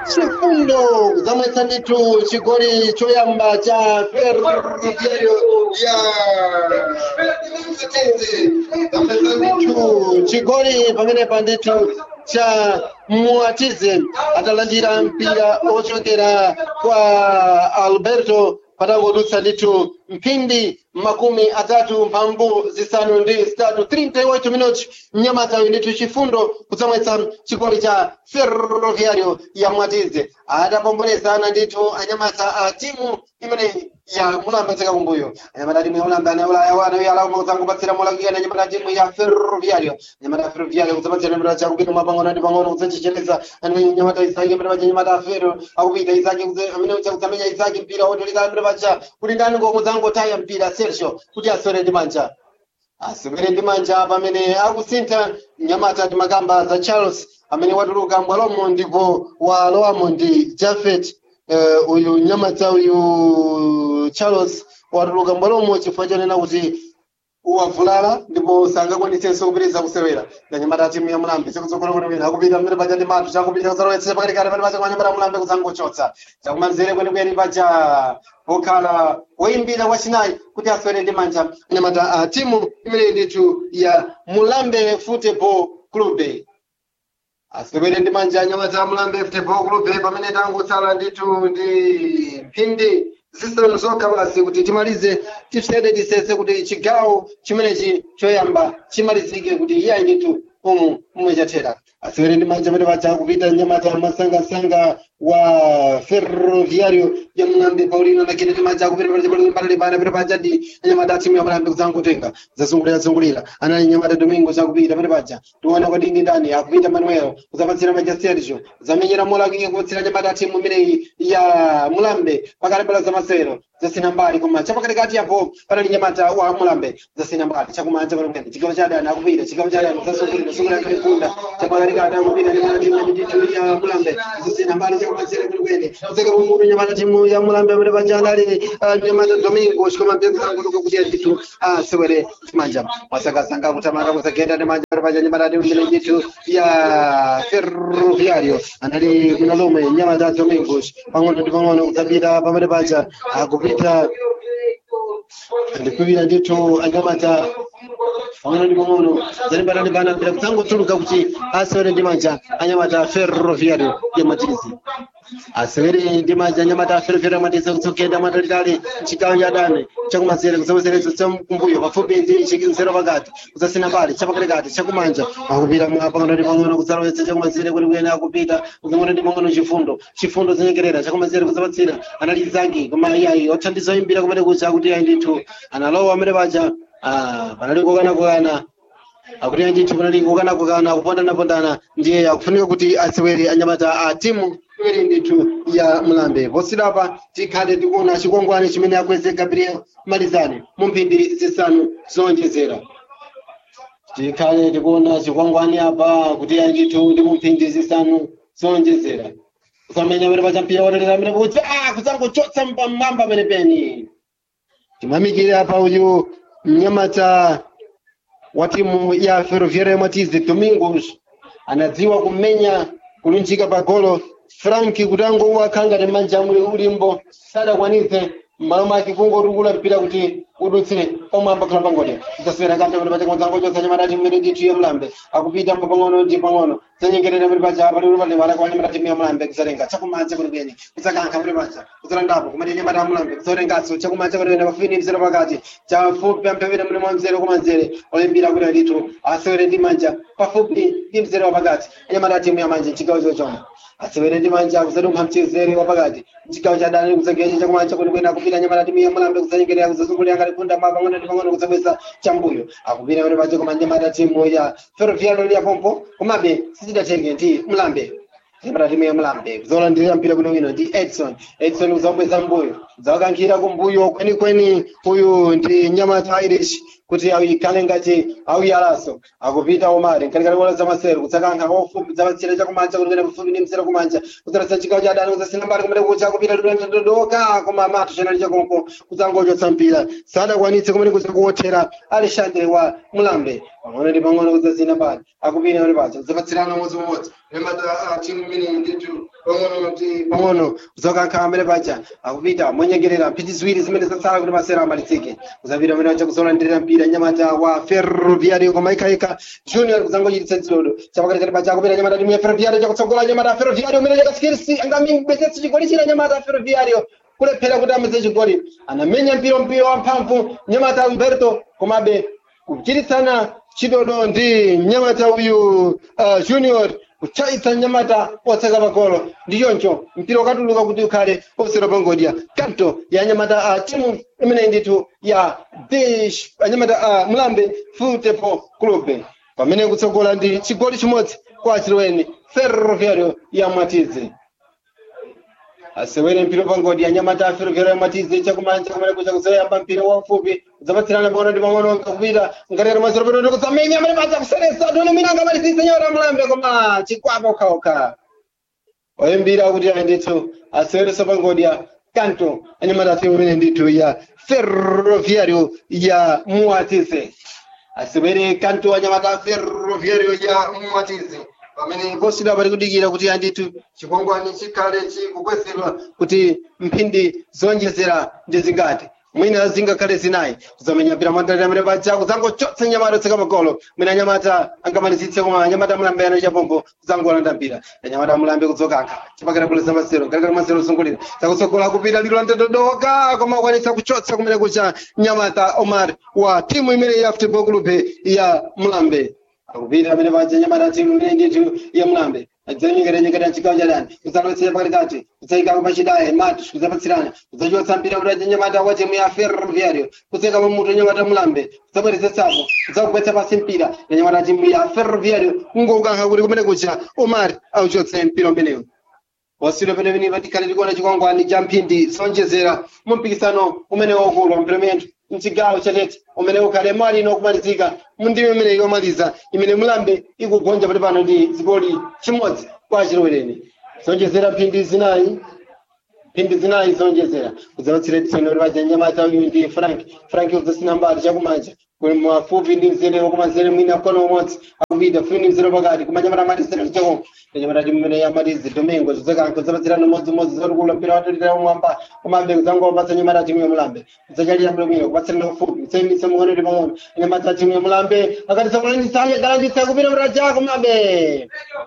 chifundo zamwetsa ndithu chigoli choyamba cha ferroviario ya Mwatinze. zamwetsa ndithu chigoli pamenepa ndithu cha mwatize atalandira mpira ochokera kwa alberto patangodutsa ndithu mphindi makumi atatu mphambu zisanu ndi zitatu 38 minuti mnyamata uyu ndithu chifundo kudzamwetsa chigoli cha ferroviario ya mwatize adapombolezana ndithu anyamata a timu imene ya mulamba tseka kumbuyo anyamata timu ya mulamba anaulaya wana uyo alauma kudzangopatsira molakikana anyamata timu ya ferroviario anyamata a ferroviario kudzapatsira mpira chakupita mapang'ono ndi pang'ono kudzachicheneza anyamata isaki mpira pacha anyamata a ferro akupita isaki kudze- amene ucha kudzamenya isaki mpira wotolika mpira pacha kuti ndani ngokudzangotaya mpira sergio kuti aswere ndi manja aswere ndi manja pamene akusintha mnyamata ndi makamba za charles amene watuluka mbwalomo ndipo walowamo ndi jafet uh, uyu mnyamata uyu charles watuluka mbwalomo chifukwa chonena kuti wavulala ndipo sangakwanisenso kupitiriza kusewera nganyamata timu ya mulambe chikutsogolo kuti wina akupita mmene paja ndi manthu chakupita kuzalowetsa pakatikati pali paja kwanyamata mulambe kuzangochotsa chakumanzere kwenikweni paja pokhala woyimbira wachinayi kuti aswere ndi manja anyamata a timu imene ndithu ya mulambe football club asewere ndi manja anyamata a mulambe football club pamene tangotsala ndithu ndi mphindi zisanu zokha basi kuti timalize tifsede tisese kuti chigawo chimenechi choyamba chimalizike kuti iyayi ndithu umu umwe chathera asewere ndi manja pamene paja kupita nyamata masangasanga wa ferroviario ya mulambe paulino lakini ndi manja akupita palimbana pita paja ndi anyamata atimu ya mulambe kudzangotenga zasungulira zungulira anali nyamata domingo zakupita pamene paja tiona kwadi ndi ndani akupita manuel kuzapatsira maja sergio zamenyera molakike kupatsira nyamata atimu imeneyi ya mulambe pakati pala zamasewero zasina mbali koma chapakatikati yapo panali nyamata wa mulambe zasina mbali chakumanja pamene chigawo cha adani akupita chigawo cha adani zasungulira sungulira kalifunda chapakatikati akupita nyamata timu ya ndithu ya mulambe zasina mbali chakumanzere kwenikweni zeka mumutu nyamata timu ya mulambe amene paja anali ah, nyamata domingo chikoma mpenzera kutoka kuti ndithu asewere manja masakasanga kutamanga kusagenda ndi manja amene paja nyamata timu imene ndithu ya ferroviario anali kunalume nyamata domingos pang'ono ndi pang'ono kudzapita pamene paja akupita ndikupita ndithu anyamata pang'ono ndi pang'ono zalimbana ndi bana mpira kudzangotuluka kuti asewere ndi manja anyamata ferroviario ya matizi asewere ndi manja anyamata a ferroviario ya matizi kutsogenda mwatalitali chigawo cha adani chakumanzere kusawezerezo chamkumbuyo pafupi ndi chikinzero pakati kusasina mbali chapakatikati chakumanja akupita mwa pang'ono ndi pang'ono kudzalowetsa chakumanzere kwenikweni akupita pang'ono ndi pang'ono chifundo chifundo zinyengerera chakumanzere kuzapatsira anali zaki koma iyayi othandiza oyimbira kumene kucha kuti ayi ndithu analowa amene paja ah, panali kokana-kokana akuti andithu panali kokana-kokana kupondana-pondana ndiye akufunika kuti asewere anyamata a timu imene ndithu ya mlambe posidapa tikhale tikuona chikwangwani chimene akweze gabriel malizani mu mphindi zisanu zowonjezera tikhale tikuona chikwangwani apa kuti andithu ndi mu mphindi zisanu zowonjezera kusamenya amene pachampira wotelera amene kuti ah kudzangochotsa mpamwamba penepeni timamikire apa uyu mnyamata wa timu ya ferroviaria matizi domingos anadziwa kumenya kulunjika pa golo franki kuti angouwa khanga ndi manja amuli ulimbo sadakwanitse m'malo mwake kungotukula mpira kuti udutsire omwe ambakhala pangodi zaswera kante kuti pacha kudzangochotsa nyamata timu imene ndithu ya mlambe akupita mbo pang'ono ndi pang'ono zanyengerera kuti pacha pali pali wala kwa nyamata timu ya mlambe kuzatenga chakumanja kwenikweni kudzakankha kuti pacha kudzalandapo kumene nyamata ya mlambe kudzatenganso chakumanja kwenikweni pafini mzere pakati chafupi amphepete muli mwa mzere kumanzere olimbira kuti ndithu asewere ndi manja pafupi ndi mzere wapakati anyamata timu ya manje chigawo chochoma asewere ndi manja kuzadunkha mchezere wapakati chigawo cha dani kuzageje chakumanja kwenikweni akupita nyamata timu ya mlambe kuzanyengerera kuzazungulira ngalipunda mwa pang'ono ndi pang'ono kudzabweza chambuyo akupita kuti pache koma nyamata timu ya ferroviario ya pompo komabe sizidatenge ndi mlambe nyamata timu ya mlambe kuzolandira mpira kuno wino ndi edson edson kuzabweza mbuyo kudzawakankhira kumbuyo kwenikweni uyu ndi nyamata irish kuti ayikhale ngati auyalaso akupita omari nkalikali bola za masero kutsakankha ofupi zapatsira chakumanja kulikena pafupi ndi mzere kumanja kudzarasa chigawo cha adani kudzasina mbali kumene kucha akupita dodoka koma mato chenali chakonko kudzangochotsa mpira sadakwanitse kumene kuzakuothera alexandre wa mulambe pang'ono ndi pang'ono kudzazina bali akupita kuti pacha zapatsirana umodzi umodzi anyamata timu imene ndithu pang'ono ndi pang'ono kuzokankha amene pacha akupita monyengerera mphindi ziwiri zimene zatsala kuti masera amalizike kuzapita amene pacha kuzolandirira mpira anyamata wa ferroviario koma ikhaikha junior kuzangochititsa chidodo chapakatikati pacha akupita anyamata timu ya ferroviario chakutsogola anyamata a ferroviario umene chakasikirisi angambetsetse chigoli china anyamata a ferroviario kulephera kuti ameze chigoli anamenya mpira mpira wamphamvu nyamata alberto komabe kuchititsana chidodo ndi nyamata uyu uh, junior kuchaitsa nyamata otseka pagolo ndi choncho mpira ukatuluka kuti ukhale ofsero pangodya kanto ya nyamata a uh, timu imene ndithu ya dish anyamata a uh, mlambe futepo club pamene kutsogola ndi chigoli chimodzi kwa chilweni ferroviario ya mwatizi asewere mpira pangodi anyamata a ferroviario ya mwatizi chakumanja kumene kucha kuzoyamba mpira wamfupi udzapatsirana pang'ono ndi pang'ono nkakupita ngatero maziro pano ndi kuzamenya amene madza kuseresa tone mina angamalisise nyora mlambe koma chikwapa okhaokha oyimbira kuti ayi ndithu aseweresa pangodya kanto anyamata atimu imene ndithu ya ferroviario ya muatize asewere kanto anyamata a ferroviario ya muatize pamene posida pali kudikira kuti andithu chikwangwani chikhale chikukwezedwa kuti mphindi zonjezera ndi zingati mwina zingakhale zinayi kuzamenya mpira mwandalira amene paja kuzangochotsa nyamata otseka magolo mwina anyamata angamalizitse koma anyamata mulambe ano chapombo kuzangolanda mpira anyamata mulambe kudzokankha chipakira kuleza masero ngalikali masero zungulira zakutsogola kupita lilo landododoka koma akwanitsa kuchotsa kumene kucha nyamata omar wa timu imene ya football club ya mulambe akupita amene paja nyamata timu imene ndithu ya mulambe adzanyengeranyengera chigawo cha dani kudzalowetsera pakatikati kudzayikako pachidaye matu kudzapatsirana kudzachotsa mpira kuti anyamata wa timu ya ferroviario kudzayika pamutu anyamata mulambe kudzabwerezetsapo kudzakugwetsa pasi mpira anyamata timu ya ferroviario kungokukankha kuti kumene kucha omar auchotse mpira umenewu wasiro penepene patikhale tikuona chikwangwani cha mphindi zonjezera mu mpikisano umene waukulu wa mpiromento mchigawo chatete umene ukhale mali inokumalizika mundime imene ikomaliza imene mulambe ikugonja pati pano ndi zigoli chimodzi kwa chilowereni zonjezera mphindi zinayi mphindi zinayi zonjezera kudzapatsira tisoni kuti paja nyamata uyu ndi frank frank udzasina mbali chakumanja mafupi ndi mzere wakumanzere mwina mkono umodzi akupita fupi ndi mzere pakati kumanyamata matisera lichako anyamata timu imene yamatizi domingo zidzakanka kudzapatsirana umodzimodzi zotikula mpira watolera umwamba kumambe kudzangopatsa nyamata timu ya mulambe kudzachalira bwino bwino kupatsirana ufupi kudzayimitsa mukono ndi pang'ono anyamata timu ya mulambe akatisa kulandisa galandisa kupita mraja kumambe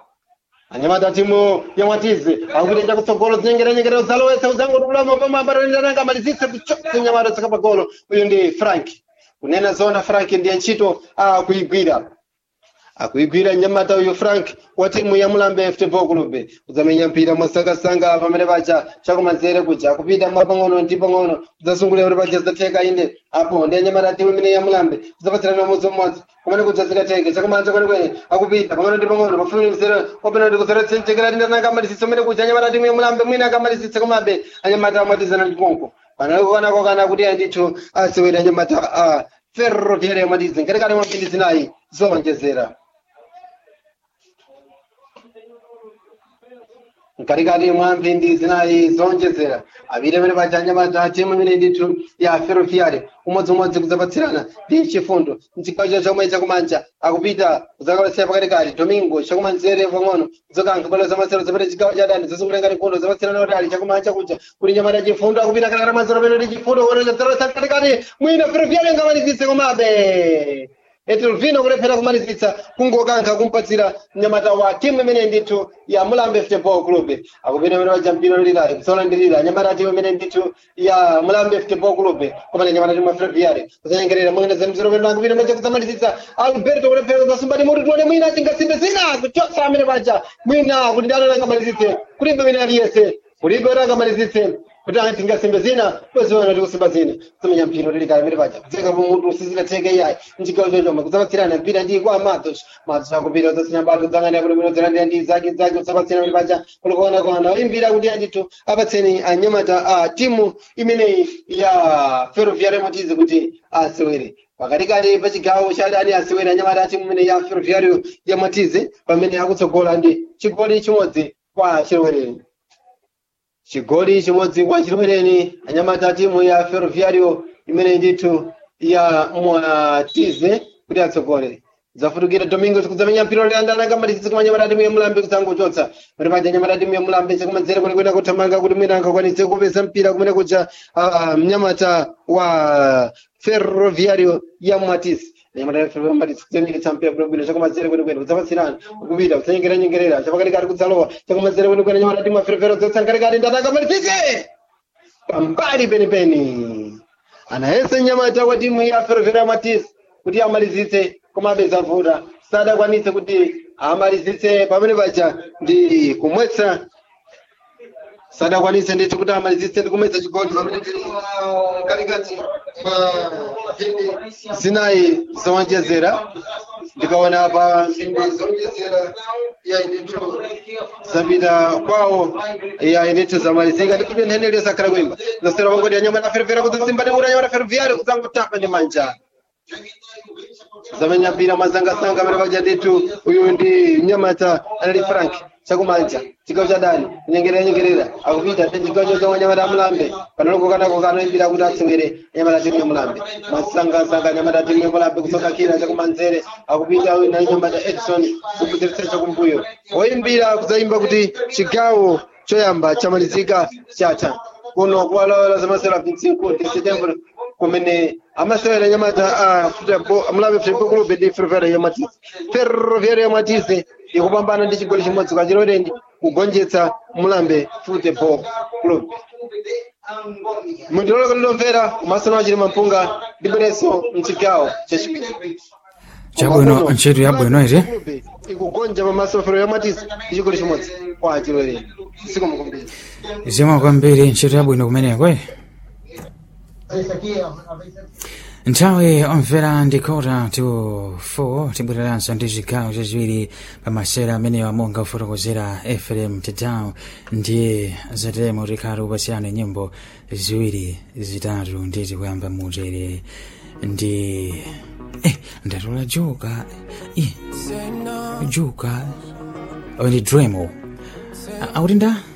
anyamata timu ya mwatizi akupita chakutsogolo zinyengeranyengera uzalowesa uzangotukula mapama ambatananga malizitsa kuchotsa nyamata tsakapagolo uyu ndi frank kunena zona frank ndiye ntchito akuigwira akuigwira nyamata uyu frank wa timu ya mulambe football club kudzamenya mpira mwasangasanga pamene paja chakumanzere kuja akupita mwapang'ono ndi pang'ono kudzasungulira kuti paja zidzatheka inde apo ndi anyamata timu imene ya mulambe kudzapatsirana umodzi umodzi kumene kudza zikatheke chakumanja kwenekwene akupita pang'ono ndi pang'ono pafupi mzere wapena kuti kuzeretsenjekera tindananga amalisitsa umene kuja anyamata timu ya mulambe mwina akamalisitsa komabe anyamata amwatizana liponko panalikuonako kana kuti andithu asewera anyamata a ferroviaria yamwatizi ngatikati mwa mphindi zinayi zowonjezera mkatikati mwa mphindi zinayi zonjezera avire pene paja anyamata timu imene ndithu ya ferroviaria umodzimodzi kudzapatsirana ndi chifundo mchigawo cha chomwe chakumanja akupita kudzakawaletsera pakatikati domingo chakumanzere pang'ono kudzokankha bwalo zamasero zapita chigawo cha dani zazungulira mfundo zapatsirana utali chakumanja kuja kuti nyamata chifundo akupita katikati mazero peno ndi chifundo kuonezeresa katikati mwina ferroviaria ngamalizitse komabe etelvino kulephera kumalizitsa kungokankha kumpatsira mnyamata wa timu imene ndithu ya mulambe football club akupita imene waja mpino lilali kusalandirira nyamata timu imene ndithu ya mulambe football club komane nyamata timu ya ferroviaria kuzanyengerera mwina zemziro peno akupita maja kuzamalizitsa alberto kulephera kuzasumbati mutu tuone mwina tingasimbe zina kuchotsa amene paja mwina kuti ndano angamalizitse kulibe imene aliyese kulibe kuti angamalizitse kuti tingasimbe zina kweziona tikusimba zina kumenya mpino lilikali imene paja kudzeka pamutu usizikatheke iyayi mchigawo chochoma kudzapatsirana mpira ndi kwa matos matos akupita udzasinyambati udzang'anira kuti mwino udzilandira ndi zake zake udzapatsirana kuti paja kulikuona kona oyimbira kuti andithu apatseni anyamata a timu imeneyi ya ferroviaria motizi kuti asewere pakatikati pachigawo cha dani asewere anyamata a timu imene ya ferroviario ya motizi pamene akutsogola ndi chigoli chimodzi kwa chilowereni chigoli chimodzi kwa chilowereni anyamata timu ya ferroviario imene ndithu ya mwatize kuti atsogole zafutukira domingos kudzamenya mpira uliandana kamalisitsi kumanyamata timu yamulambe kudzangochotsa kuti paja nyamata timu yamulambe chakumanzere kwenekwena kuthamanga kuti mwina angakwanise kupeza mpira kumene kuja ah, mnyamata wa ferroviario ya mwatisi chakumanzere kwenekwena kudzapatsirana kupita kudzanyengeranyengerera chapakatikati kudzalowa chakumanzere kwenekwena nyamata timu ya ferroviario dzatsangatikati ndataka malisitsi pambali penipeni anayese nyamata kwa timu ya ferroviario matisi kuti amalizitse komabe zavuta sadakwanise kuti amalizitse pamene paja ndi kumwetsa sadakwanise ndithu kuti amalizitse ndi kumwetsa chigoli pamene tili katikati mwa mphindi zinayi zowonjezera ndikaona pa mphindi zowonjezera ya ndithu zapita kwawo ya ndithu zamalizika ndikuti ntheneli yosakhala kuimba zasera pangoti ya nyama na ferefera kudzisimba ndikuti nyama na ferroviario kudzangotapa ndi manja zamenya mpira mazangasanga amene paja ndithu uyu ndi mnyamata anali frank chakumanja chigawo cha dani kunyengerera nyengerera akupita ndi chigawo chozomwe nyamata amulambe panalokokanako kanoimbira kuti atsengere nyamata timu yamulambe masangasanga nyamata timu yamulambe kusoka kina chakumanzere akupita uyu na nyamata edison kubudziritsa chakumbuyo oyimbira kudzaimba kuti chigawo choyamba chamalizika chatha kuno kuwalawala zamasewera 25 de setembro kumene amasewera nyamata a futebol amulabe futebol club ndi ferroviario ya matise ferroviario ya matise ikupambana ndi chigoli chimodzi kwa chilolendi kugonjetsa mulambe futebol club mundiloleka ndinomvera kumasana wachiri mampunga ndibwerenso mchigawo chachipiri chabwino ntchito yabwino iti ikugonja pamaso pa ferroviario ya matise ndi chigoli chimodzi kwa chilolendi sikomukumbira zimwe kwambiri ntchito yabwino kumeneko eh? nthawi omvera ndi kota to 4 tibwereranso ndi chigawo chachiwiri pamasera amenewa monga kufotokozera fm tedown ndiye zatemo tikhali kupasiyana nyimbo ziwiri zitatu ndi tikuyamba mutere ndi eh, ndatola joka eh, joka awo ndi dremo akuti nda